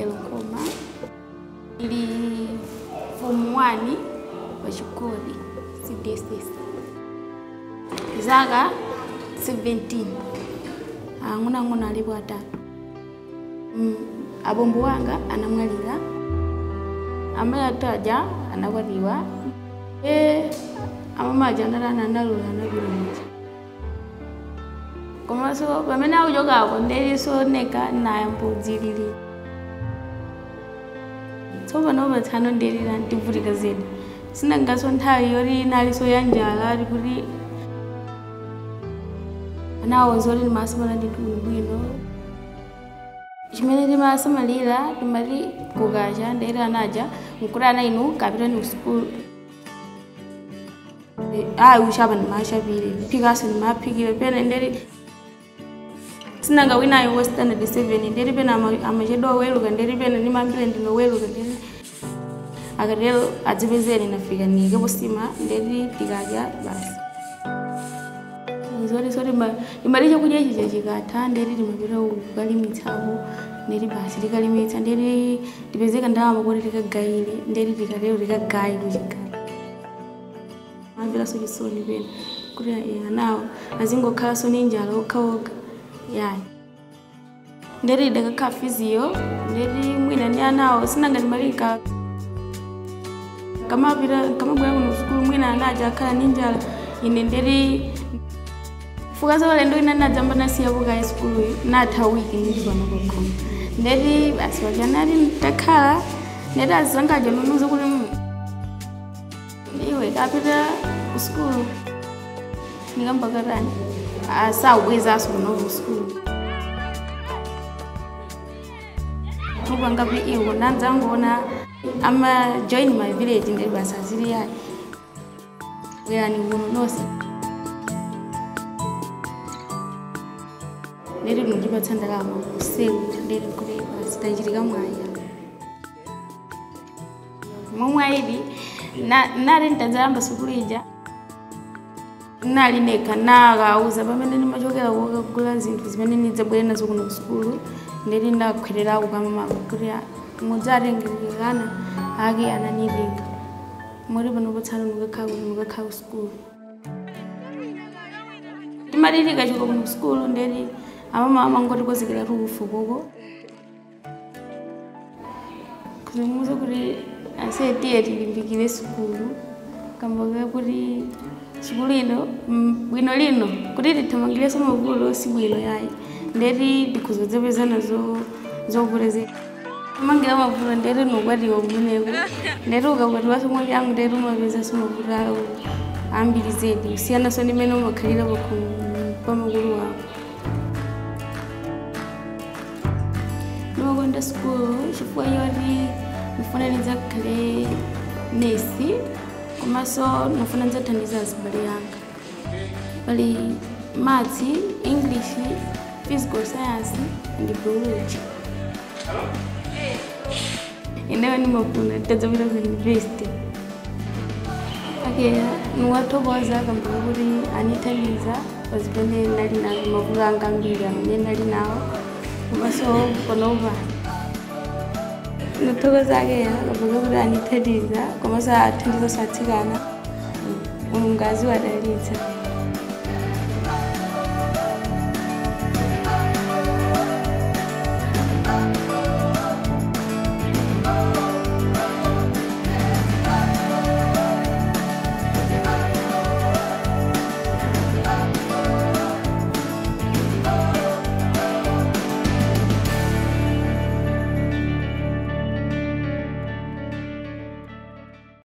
elokoma ili form 1 pachikodi cdss zaka 17 ang'onoang'ono alipo atatu mm, abombo wanga anamwalira amene ataja anakwatiwa e amamaja analana analula anapita muja komanso pamene akuchokako ndelisooneka nayambodzilili tsopano patsano ndelira ndivutika zedi sinangaso nthawi yoti inaliso ya njala ali kuti anawonza kuti ndimasamala ndi bwino chimene timasamalira timati kukacha ndeti anaja nkuti ana inu kapitani kusukulu ayi uchapa ndimachapire phikaso ndimaphikire pena ndeti sinanga winayo wa standard 7 ndeti pena ama- amachedwa oweluka ndeti pena ndimambire ndinoweluka ndeti akatero adzipezere nafika nikepo sima ndeti tikadya basi zoti soti imali chakudya ichi chikatha ndeti timapita kukalimitsapo ndeti basi tikalimitsa ndeti tipezeka ndalama kuti tikagayire ndeti tikatero tikagaye kuchigala amveraso chisoni pena kuti eh, anawo azingokhalanso ni njala okhaokha yayi ndeti idakakhala fiziyo ndeti mwina ndi anawo sinangati malika kamapita kamabwera kuno sukulu mwina anaja akhala ni njala ine ndeti fuka zaulendo ina nadzamba nasiyapo kaye sukuluyo natha wiki ndipano kokoma ndeti basi wajanati ndakhala ndeti azangaja nunuza kuti "Mm, iwe kapita ku sukulu ndikambakatani asawubwezaso kunoku sukulu mupangapi iwo nanzangoona ama join my village ndeti basi azili yayi bwerani kuno nonse ndeti ndikundipatsa ndalama kuseu ndeti kuti basi tachitika mwaya momwe ayidi nali ntadzayamba sukulu ija nali nekha nakauza pamene ndimachokera kokagula zinthu zimene ndidzabwere nazo kuno kusukulu ndeti ndakhwererako pamamama kuti mudzatengerekana ake ananilenga moti pano potsana mukakhala kuti mukakhala kusukulu timatilika chiko kuno kusukulu ndeti amama amangoti kozekera tukufu koko kuzimuza kuti asetiye tilimbikire sukulu kamboka kuti sukulu ino mm, bwino lino kuti tithamangireso mavulo si bwino yayi ndeti tikhuza zapeza nazo zokulezeka amangira mavulo ndeti nukwatiwa kumeneko ndeti ukakwatiwaso mwali angu ndeti umapezaso mavulo awo ambiri zedi kusiyanaso ndi mene umakhalira pamakulu wako ndimakonda sukulu chifukwa choti ndifuna ndidzakhale nesi komanso ndifuna ndidzathandiza azibale yanga pali maths english physical science and biology ineyo ndimafuna nditadzapita ku university ake niwathokoza kambaka kuti anithandiza pazimene ndali nazo mavuto anga ambiri amene ndali nawo komanso panopa ndithokoza ake kambaka kuti anithandiza komanso athandiza satsikana mulungu aziwadalitsa